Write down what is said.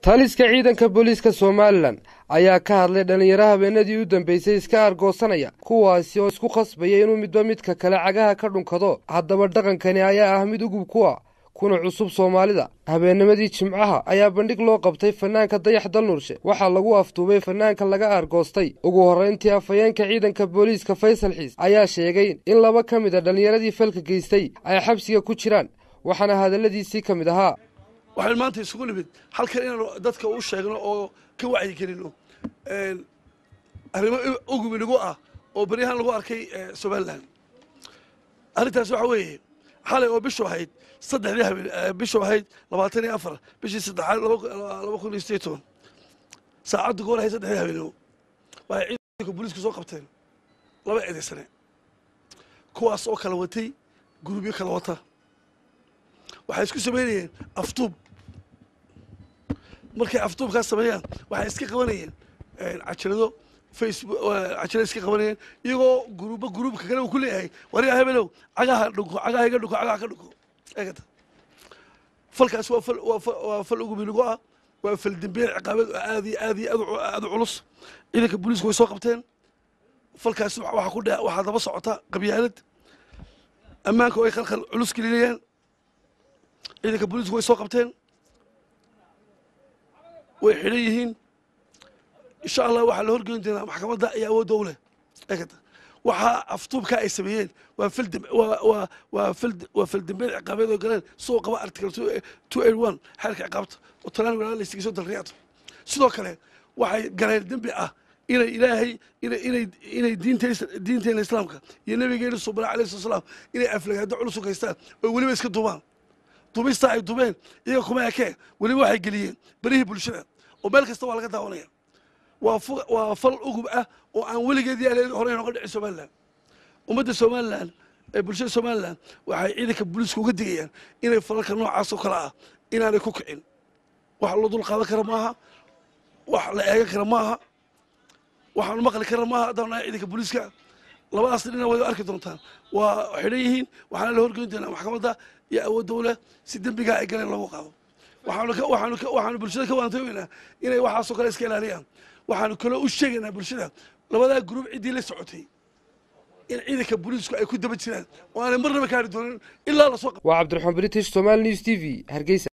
taliska ciidanka booliiska somalilan ayaa ka hadlay dhallinyaro habeenadii u dambeysay iska argoosanaya kuwaasi oo isku khasbaya inuu midba midka kale cagaha ka dhunkado haddaba dhaqankani ayaa ah mid ugub ku ah kuna cusub soomaalida habeennimadii jimcaha ayaa bandhig loo qabtay fanaanka dayax dalnuurshe waxaa lagu afduubay fanaanka laga argoostay ugu horrayntii afhayeenka ciidanka booliiska faysal xiis ayaa sheegay in laba ka mid a dhallinyaradii falka geystay ay xabsiga ku jiraan waxaana hadalladiisii ka mid ahaa waxaan maanta isugu nimid halkan inaanu dadka u sheegno oo ka wacyigelino arrimo ugubi nagu ah oo beryahaan lagu arkay somalilan arrintaas waxa weeye xalay oo bishu ahayd saddexdii habeen bishu ahayd labaatan iyo afar bishii saddexaad laba kun iyo sideed toban saacaddu goor ahayd saddexdii habeenimo waxay ciidanka booliisku soo qabteen laba eedaysane kuwaas oo kala watay gurubyo kala wata waxay isku samaynayeen aftuub markay aftuubkaas sameeyaan waxay iska qabanayeen cajirado facebook cajirada iska qabanayeen iyagoo guruba gruubka kale uu ku leeyahay wariga hebelow cagaha dhunko cagaha iga dhunko cagaha ka dhunko eegata falkaas waa fal waa fal ugubi nagu ah waa fal dembeer ciqaabeed oo aad iyo aad iyo aad u culus ciidanka booliisku way soo qabteen falkaas waxaa ku dhe waxaa daba socota qabyaalad ammaanka oo ay khalkhal culus gelinayaan ciidanka booliisku way soo qabteen way xidhan yihiin insha allah waxaa la horgeyn doonaa maxkamadda iyo awoodda u leh eegata waxaa aftuubka ay sameeyeen waa fildem waa waa waa fild waa fildembeed ciqaabeed oo galeen soo qaba article two eight one xeerka ciqaabta oo talaan walaala laysigiso dalriyato sidoo kale waxay galeen dembi ah inay ilaahay inay inay inay diinta diinteena islaamka iyo nabigeena subana alayhi salatu wasalaam inay aflagaado culus u gaystaan oo weliba iska duubaan duubistaa ay dubeen iyaga kuma ekee weliba waxay geliyeen berihii bulshada oo meel kasta waa laga daawanaya waa waa fal ugub ah oo aan weligeedii aan hore nooga dhicin somalilan ummadda somalilan ee bulshada somalilan waxay ciidanka booliiska uga digayaan inay falalka noocaas oo kale ah inaanay ku kicin wax loo dul qaadan kara maaha wax la eegan kara maaha waxaanu maqli kara maaha haddaan nahay ciidanka booliiska labadaas dhina way arki doontaan waa xidhan yihiin waxaana la horgeyn doonaa maxkamadda iyo awood dowle si dembigaa ay galeen loogu qaado waxaanu waxaanu waxaanu bulshada ka waantoogeynaa inay waxaasoo kale iska ilaaliyaan waxaanu kaloo u sheegaynaa bulshada labadaa gruub ciddii la socotay in ciidanka booliisku ay ku daba jiraan oo aanay marnaba kaari doonin ilaa lasoo waa cabdiraxmaan british somal news t v hargeysa